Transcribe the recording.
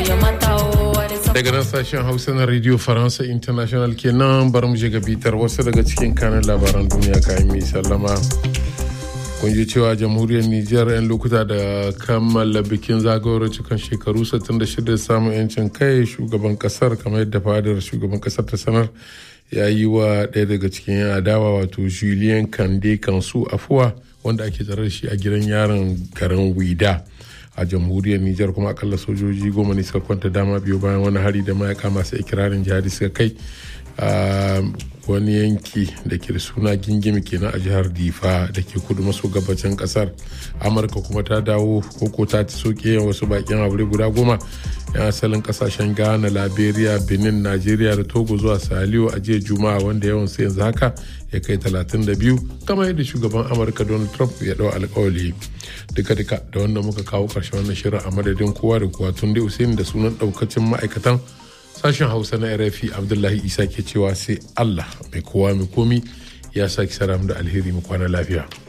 daga nan sashen hausa na radio faransa international kenan bari mu je ga bitar wasu daga cikin kanin labaran duniya kayan mai sallama kun ji cewa jamhuriyar nijar 'yan lokuta da kammala bikin zagayowar cikin shekaru 66 samun 'yancin kai shugaban kasar kamar yadda fadar shugaban kasar ta sanar ya yi wa ɗaya daga cikin yan adawa wato julien kande kansu afuwa wanda ake tsare da shi a gidan yaron garin wida a jamhuriyar nijar kuma akalla sojoji goma ne suka kwanta dama biyu bayan wani hari da mayaka masu ikirarin jihadi suka kai a wani yanki da ke da suna gingimi kenan a jihar difa da ke kudu maso gabacin kasar amurka kuma ta dawo koko ta ci soke wasu bakin aure guda goma yan asalin kasashen ghana liberia benin nigeria da togo zuwa saliyo a jiya juma'a wanda yawan su yanzu haka ya kai 32 kamar yadda shugaban amurka donald trump ya dau alkawali duka-duka da wanda muka kawo karshen wannan shirin a madadin kowa da kowa tun da usaini da sunan daukacin ma'aikatan sashen hausa na rfi abdullahi isa ke cewa sai allah mai kowa mai komi ya sake saram da alheri mu kwana lafiya